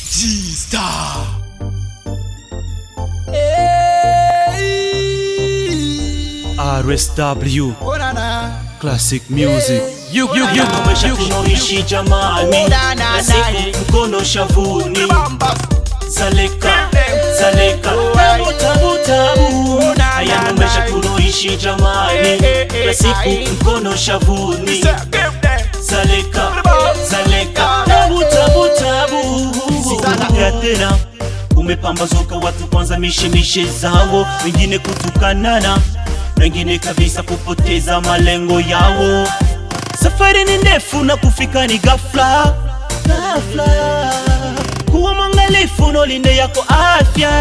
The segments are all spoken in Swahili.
G-Star. RSW Classic Music. You, you, you, Maisha tunaoishi jamani, na siku mkono shavuni, zaleka zaleka, tabu tabu tabu. Haya ndo maisha tunaoishi jamani, na siku mkono shavuni, zaleka zaleka, tabu tabu tabu. Sikurudia tena umepambazuka watu kwanza mishemishe zao, wengine kutukanana, wengine kabisa kupoteza malengo yao. Safari ni ndefu na kufika ni ghafla ghafla. Kuwa mwangalifu na ulinde yako afya.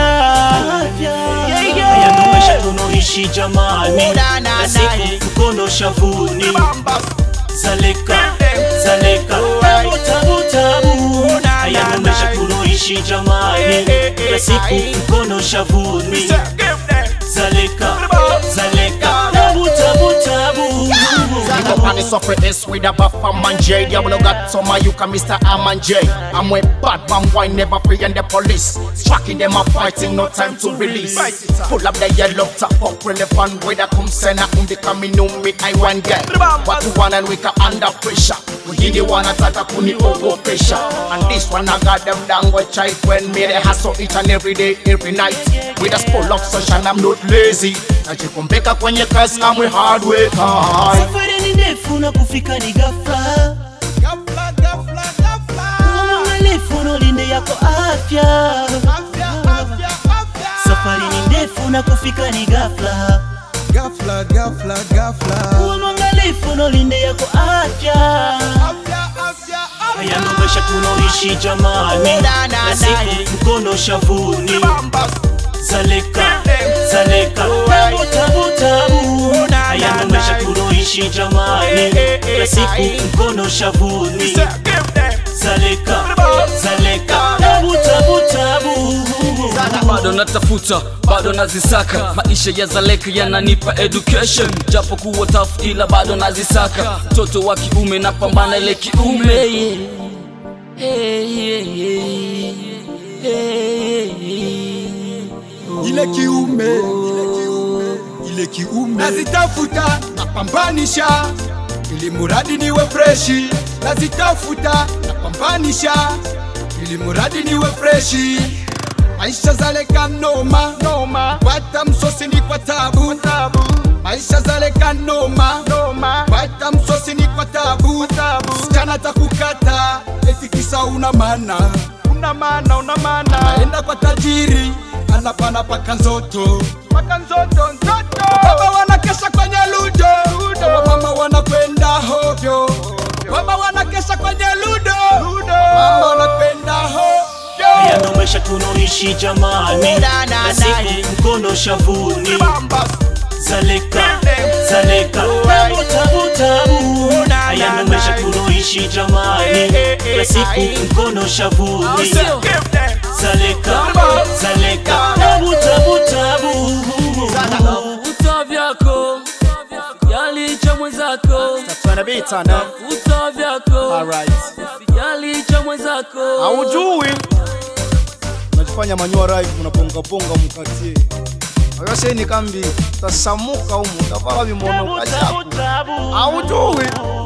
Haya ndo maisha tunaoishi jamani, na siku mkono shavuni, zaleka zaleka, tabu tabu tabu. Haya ndo maisha tunaoishi jamani, na siku mkono shavuni, zaleka zaleka, tabu tabu tabu. Niko on the software S with a buff from man J. Diablo got some of you can Mr. Aman J. I'm with bad man, why never free and the police. Striking them up fighting, no time to release. Pull up the yellow top up relevant with a come send um the coming on me I want get. What you want and we can under pressure. We the one attack kuni over pressure. And this one I got them down with child when me they hustle each and every day, every night. With a spool of sunshine, I'm not lazy. Najikumbeka kwenye kazi, I'm a hard worker. Safari ni ndefu na kufika ni ghafla. Kuwa mwangalifu na ulinde yako afya. Safari ni ndefu na kufika ni ghafla. Ghafla, ghafla, ghafla. Kuwa mwangalifu na ulinde yako afya. Haya ndo maisha tunaoishi jamani, na siku mkono shavuni, zaleka zaleka, tabu tabu tabu. Haya ndo maisha tunaoishi jamani, na siku mkono shavuni, zaleka zaleka, tabu tabu tabu. bado natafuta bado nazisaka maisha ya zaleka yananipa education japo kuwa tough ila bado nazisaka mtoto wa kiume napambana ile kiume yeah. Hey, hey, hey. Hey, hey. Ile kiume, ile kiume, ile kiume. Nazitafuta, napambanisha ili muradi niwe freshi. Nazitafuta, napambanisha ili muradi niwe freshi. Maisha zaleka noma noma, pata msosi ni kwa tabu tabu. Maisha zaleka noma noma, pata msosi ni kwa tabu tabu. Msichana takukata eti kisa una maana una maana una maana, anaenda kwa tajiri anapana paka nzoto paka nzoto nzoto. Baba wanakesha kwenye ludo ludo, mama wanakwenda hovyo, baba wanakesha kwenye ludo ludo, mama wanakwenda hovyo. Haya ndo maisha tunaoishi jamani, na siku mkono shavuni, zaleka zaleka, tabu tabu tabu. Haya ndo maisha tunaoishi jamani, na siku mkono shavuni, zaleka zaleka, tabu tabu tabu. Vuta vyako yalicha mwenzako Trying to beat on eh? vuta vyako Alright. yalicha mwenzako haujui unajifanya manyua live unapongaponga mkatie ayoseni kambi tasamuka umu tavala vimono Tabu kachaku tabu tabu. haujui